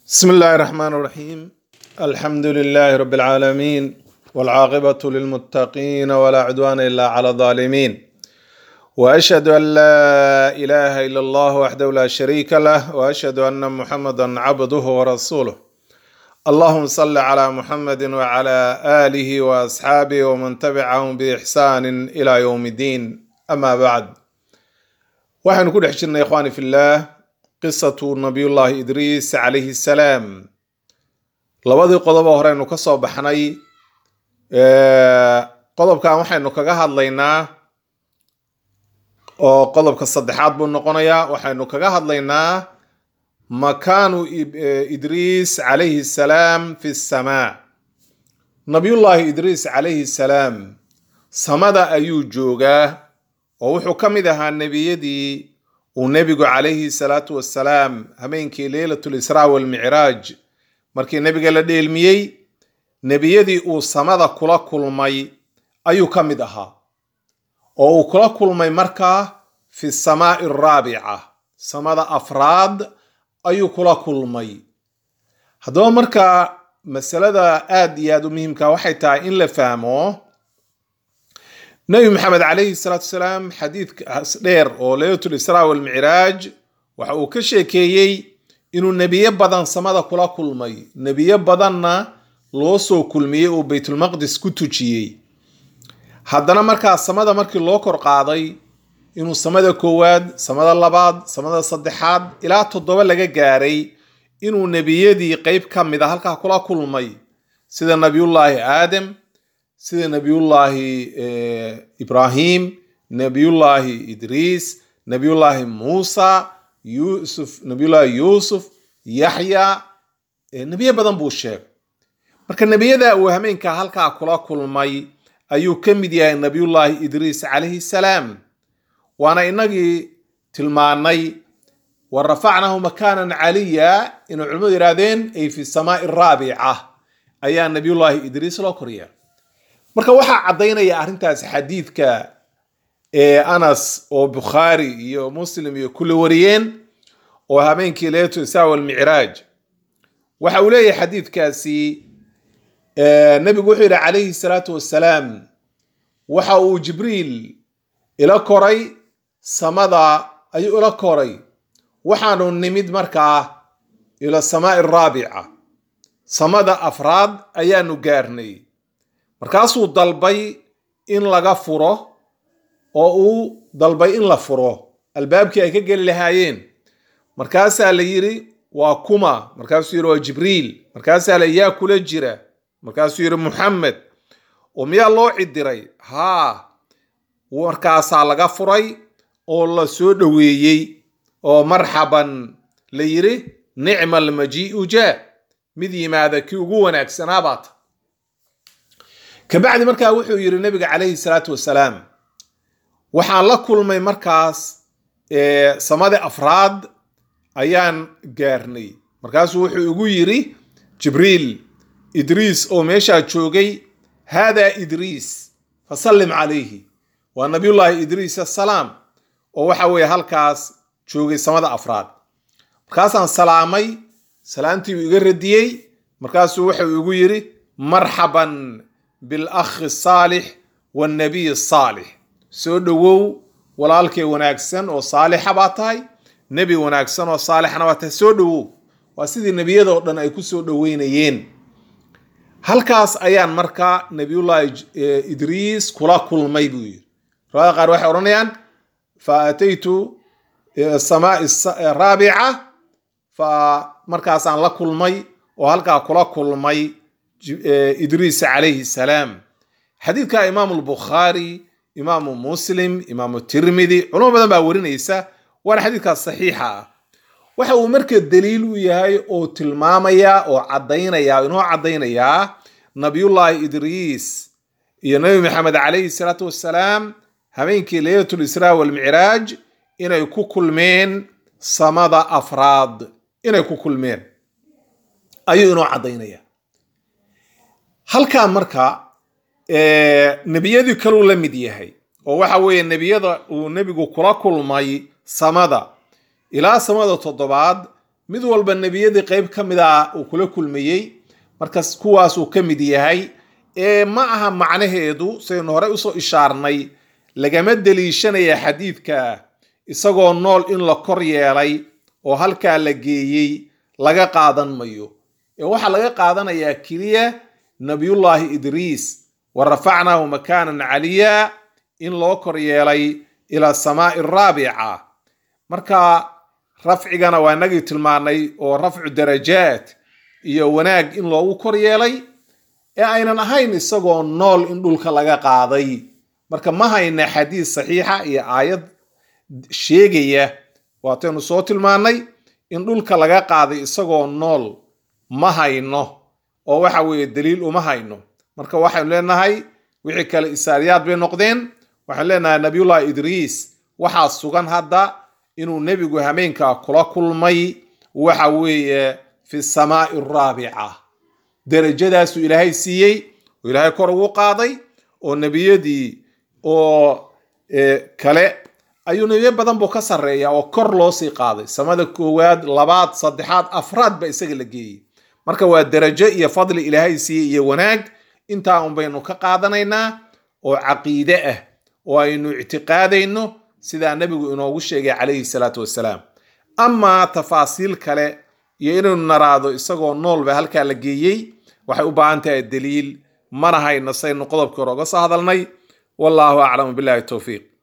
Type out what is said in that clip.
بسم الله الرحمن الرحيم الحمد لله رب العالمين والعاقبة للمتقين ولا عدوان إلا على الظالمين وأشهد أن لا إله إلا الله وحده لا شريك له وأشهد أن محمدا عبده ورسوله اللهم صل على محمد وعلى آله وأصحابه ومن تبعهم بإحسان إلى يوم الدين أما بعد waxaynu ku dhex jirnay ikhwaani fillaah qisatu nabiyullaahi idriis calayhi salaam labadii qodobo horeynu ka soo baxnay qodobkan waxaynu kaga hadlaynaa oo qodobka saddexaad buu noqonayaa waxaynu kaga hadlaynaa makaanu idriis calayhi salaam fi samaa nabiyullaahi idriis calayhi salaam samada ayuu joogaa oo wuxuu ka mid ahaa nebiyadii uu nebigu calayhi salaatu wassalaam habeenkii leylatul israa walmicraaj markii nebiga la dheelmiyey nebiyadii uu samada kula kulmay ayuu ka mid ahaa oo uu kula kulmay markaa fi samaa'i araabica samada afraad ayuu kula kulmay haddaba markaa masalada aad iyo aad u muhiimka waxay tahay in la fahmo nabi maxamed calayhi salaatu wasalaam xadiidkaas dheer oo leylatul israa walmicraaj waxa uu ka sheekeeyey inuu nebiyo badan samada kula kulmay nebiyo badanna loo soo kulmiyey uu baytulmaqdis ku tujiyey haddana markaa samada markii loo kor qaaday inuu samada koowaad samada labaad samada saddexaad ilaa toddoba laga gaaray inuu nebiyadii qeyb ka mid a halkaa kula kulmay sida nabiyullaahi aadam sida nabiyullaahi ibrahim nabiyullaahi idriis nabiyullaahi muusa yusuf nabiyullaahi yuusuf yaxya nebiyo badan buu sheegay marka nebiyada uu hameenkaa halkaa kula kulmay ayuu ka mid yahay nabiyullaahi idriis calayhi salaam waana inagii tilmaanay wa rafacnahu makaanan caliya inay culimmadu yidhaahdeen ay fi samaai araabica ayaa nabiyullaahi idriis loo koryaa marka waxaa caddaynaya arrintaas xadiidka ee anas oo bukhaari iyo muslim iyo kulli wariyeen oo habeenkii leetu isaa walmicraaj waxa uu leeyahay xadiidkaasi nebigu wuxuu yidhi calayhi salaatu wassalaam waxa uu jibriil ila koray samada ayuu ila koray waxaanu nimid markaa ila samaa'i araabica samada afraad ayaanu gaarnay markaasuu dalbay in laga furo oo uu dalbay in la furo albaabkii ay ka geli lahaayeen markaasaa la yidhi waa kuma markaasuu yidhi waa jibriil markaasaa la yaa kula jira markaasuu yidhi muxamed oo miyaa loo cidiray haa markaasaa laga furay oo la soo dhoweeyey oo marxaban la yidhi nicma almajii'u jaa mid yimaada kii ugu wanaagsanaa baata kabacdi markaa wuxuu yidhi nabiga calayhi salaatu wasalaam waxaan la kulmay markaas samada afraad ayaan gaarnay markaasuu wuxuu igu yidhi jibriil idriis oo meeshaa joogay haadaa idriis fasallim calayhi waa nabiyullaahi idriis assalaam oo waxa weeye halkaas joogay samada afraad markaasaan salaamay salaamtii uu iga radiyey markaasuu wuxuu igu yidhi marxaban bilakhi saalix wannabiy saalix soo dhowow walaalkee wanaagsan oo saalixa baa tahay nebi wanaagsan oo saalixna baa tahay soo dhowow waa sidii nebiyadoo dhan ay ku soo dhoweynayeen halkaas ayaan markaa nebiyullaahi idriis kula kulmay buu yidhi riwaayada qaar waxay odhanayaan fa ataytu samaai raabica fa markaasaan la kulmay oo halkaa kula kulmay idriis calayhi salaam xadiidka imaamu lbukhaari imaamu muslim imaamu tirmidi culamo badan baa warinaysa waana xadiidkaas saxiixa ah waxa uu marka daliil u yahay oo tilmaamaya oo caddaynaya inoo caddaynayaa nabiyullaahi idriis iyo nabi maxamed calayhi salaatu wassalaam habeenkii leylatul israa walmicraaj inay ku kulmeen samada afraad inay ku kulmeen ayuu inoo caddaynaya halkaa marka nebiyadii kaluu la mid yahay oo waxa weeye nebiyada uu nebigu kula kulmay samada ilaa samada toddobaad mid walba nebiyadii qeyb ka mid a uu kula kulmayey markas kuwaasuu ka mid yahay ee ma aha macnaheedu sidaynu horey usoo ishaarnay lagama deliishanaya xadiidka isagoo nool in la kor yeelay oo halkaa la geeyey laga qaadan mayo ee waxaa laga qaadanayaa keliya nabiyullaahi idriis wa rafacnaahu makaanan caliya in loo kor yeelay ila samaa'i araabica marka rafcigana waa inagii tilmaanay oo rafcu darajaat iyo wanaag in loogu kor yeelay ee aynan ahayn isagoo nool in dhulka laga qaaday marka ma hayna xadiis saxiixa iyo aayad sheegaya waataynu soo tilmaanay in dhulka laga qaaday isagoo nool ma hayno oo waxa weeye daliil uma hayno marka waxaynu leenahay wixii kale isaariyaad bay noqdeen waxaynu leenahay nabiyullahi idriis waxaa sugan hadda inuu nebigu hameenkaa kula kulmay waxa weeye fi samaa'i araabica derajadaasuu ilaahay siiyey oo ilaahay kor ugu qaaday oo nebiyadii oo kale ayuu nebiyo badan buu ka sarreeya oo kor loo sii qaaday samada koowaad labaad saddexaad afraad ba isaga la geeyey marka waa derajo iyo fadli ilaahay siiyey iyo wanaag intaa un baynu ka qaadanaynaa oo caqiide ah oo aynu ictiqaadayno sidaa nebigu inoogu sheegay calayhi salaatu wassalaam amaa tafaasiil kale iyo inaynu naraado isagoo nool ba halkaa la geeyey waxay u baahan tahay daliil mana hayno saynu qodobkii hore oga soo hadalnay wallaahu aclamu billahi towfiiq